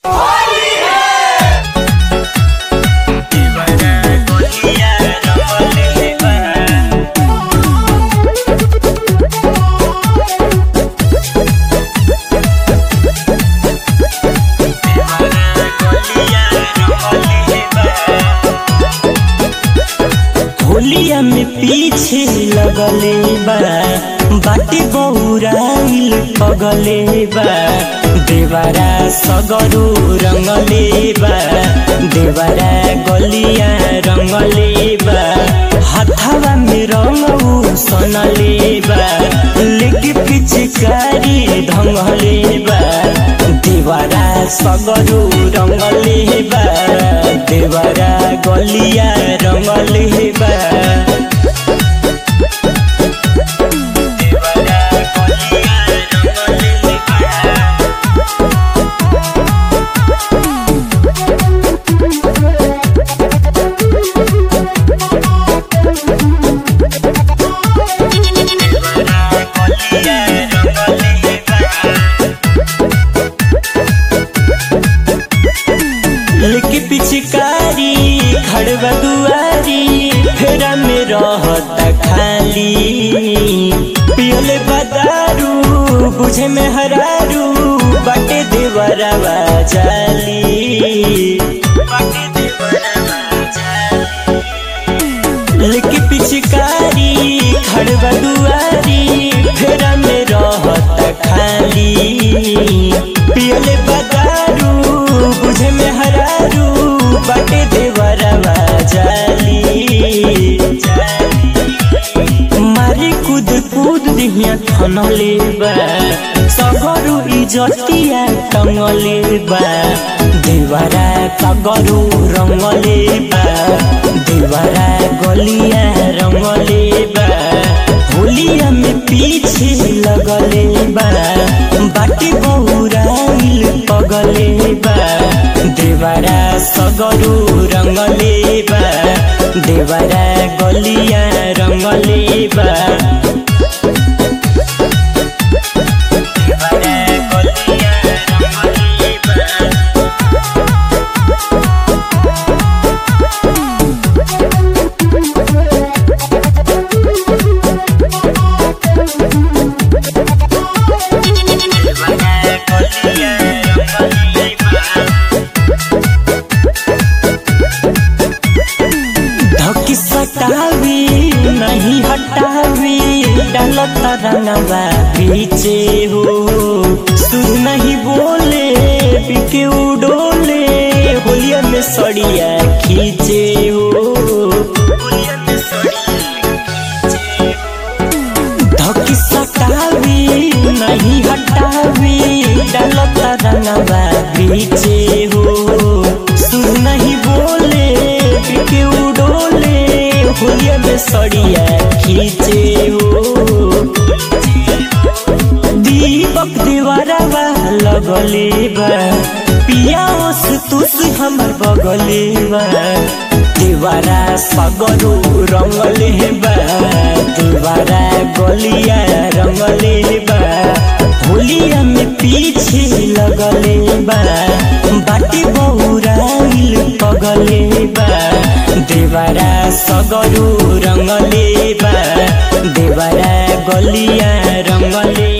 होलिया में पीछे लगले बा बाटे बौराइल पगले बा देवरा सगरो रंगले बा देवरा गलिया रंगले बा हथवा में रंगऊ सनले बा लेके पिचकारी ढंगले बा देवरा सगरो रंगले बा देवरा गलिया रंगले बा देवरा गलिया रंगले बा लेके पिचकारी खड़वा दुआरी फेरा में रहता खाली पियले बदारू बुझे में हरारू बाटे देवरवा जाली बाटे देवरवा जाली लेके पिचकारी खड़वा दुआरी फेरा में रहता खाली पियले बदारू बुझे में हरारू बाटे देवरवा जाली मारी कूद कूद दिहिया ठनले बा सगरू इजतिया टंगले बा देवरा कगरू रंगले बा देवरा गलिया रंगले बा होलिया में पीछे लगले बा बाटी बहुराइल पगले बा देवरा सगरू रंगले बा देवरा गलिया रंगले बा देवरा गलिया रंगले बा धकी सटावी नहीं हटावी डालत रंगवा पीछे हो सुर नहीं बोले बिके उडोले होलिया में सड़िया खींचे हो होलिया में धकी सटावी नहीं हटावी डालत रंगवा पीछे हो सुर नहीं बोले बिके उडोले होलिया में सड़िया खींचे हो दीपक दीवारवा लगले बा पिया ओस तुस हमर बगले बा दीवारा सगरो रंगले बा दीवारा गलिया रंगले बा होलिया में पीछे लगले बा बाटी बहुराइल पगले बा देवरा सगरो रंगले बा देवरा गलिया रंगले